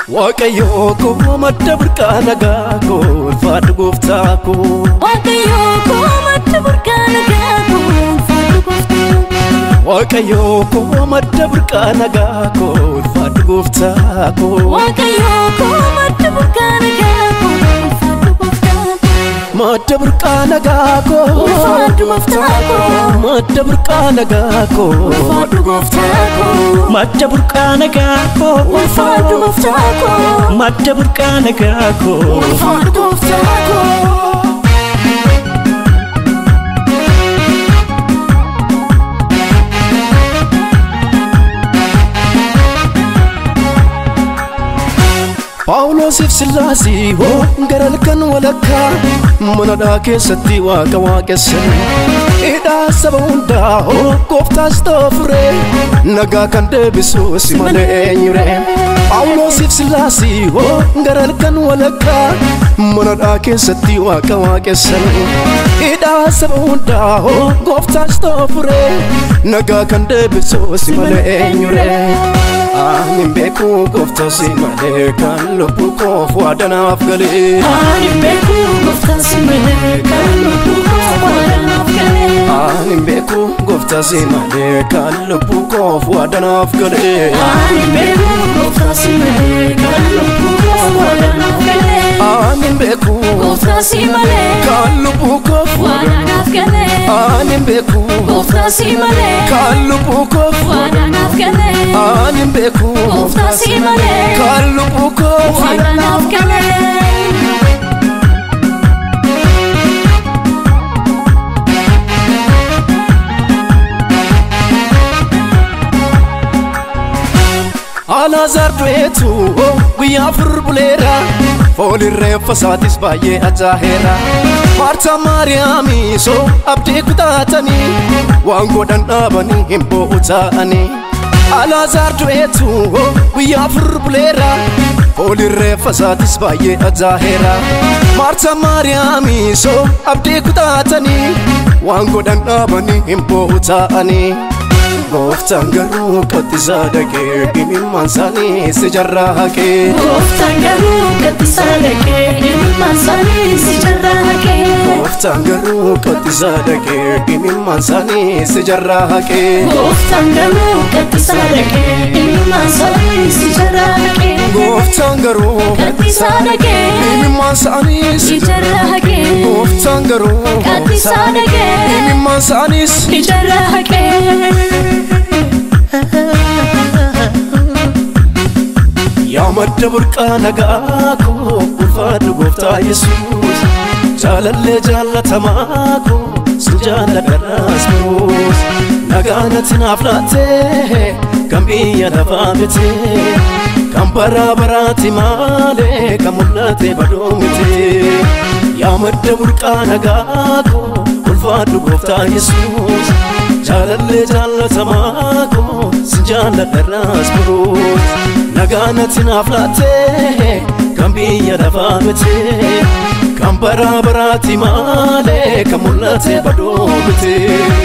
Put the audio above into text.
Waaqayyoo koo madda burqaa nagaa koo ulfaadhu gooftaa koo. Waaqayyoo koo madda burqaa nagaa koo ulfaadhu gooftaa koo. Waaqayyoo koo madda burqaa nagaa koo ulfaadhu gooftaa koo. Waaqayyoo koo madda burqaa nagaa koo ulfaadhu gooftaa koo. Madda burqaa nagaa koo Ulfaadhu gooftaa koo. Madda burqaa nagaa koo Ulfaadhu gooftaa koo. Madda burqaa nagaa koo Ulfaadhu gooftaa koo. Madda burqaa nagaa koo Ulfaadhu gooftaa koo. Phaawulosiif Sillaasii hoo gara halkan walakkaa manadhaa keessatti waaqa waaqessan hidhaa saba hundaa hoo gooftaas ta'u furee nagaa kan deebisu si malee eenyure Phaawulosiif Sillaasii hoo gara halkan walakkaa manadhaa keessatti waaqa waaqessan hidhaa saba hundaa hoo gooftaas ta'u furee nagaa kan deebisu si malee eenyure. Ani beeku gooftaa si malee kan lubbuu koof waadanaaf galee. Ani beeku gooftaa si malee kan lubbuu koo waadanaaf galee. Ani beeku gooftaa si malee kan lubbuu koof waadanaaf galee. Ani beeku gooftaa si malee kan lubbuu koo waadanaaf galee. Ani beeku Gooftaa si malee kan lubbuu koof waadanaaf galee. Ani beeku Gooftaa si malee kan lubbuu koof waadanaaf galee. Ani beeku Gooftaa si malee kan lubbuu koof waadanaaf galee. Alaazaar du'eetu guyyaa afur buleera fooliin reeffa isaatis baay'ee ajaaheera Maartaa Maariyaamii soo abdii kutaatanii waan godhan dhaabanii hin boo'u ta'anii Alaazaar du'eetu guyyaa afur buleera fooliin reeffa isaatis baay'ee ajaaheera Maartaa Maariyaamii soo abdii kutaatanii waan godhan dhaabanii hin boo'u ta'anii Gooftaan garuu qottisaa dhaqee dhimimmaan isaanii si jarraa haqee. Gooftaan garuu gaddisaa dhaqee ilmaan isaanii si jarraa haqee. Gooftaan garuu qottisaa dhaqee dhimimmaan isaanii si jarraa haqee. Gooftaan garuu gaddisaa dhaqee ilmaan isaanii si jarraa haqee. Gooftaan garuu Gaddisaa dhaqee dhimimmaan isaanii si si jarraa haqee. Gooftaan garuu Gaddisaa dhaqee dhimimmaan isaanii si si jarraa haqee. Yaa madda burqaa nagaa koo ulfaadhu gooftaa Yesuus jaalallee jaalatamaa koo si jaalladhadhaas biroos nagaa natti naaf laattee kan biyya lafaa mitee kan bara baraatti maalee kan mul'ate badoo mitee yaa madda burqaa nagaa koo ulfaadhu gooftaa Yesuus jaalallee jaalatamaa koo si jaalladhadhaas biroos nagaa natti naaf laattee kan biyya lafaa mitee kan bara baraatti maalee kan mul'ate badoo mitee.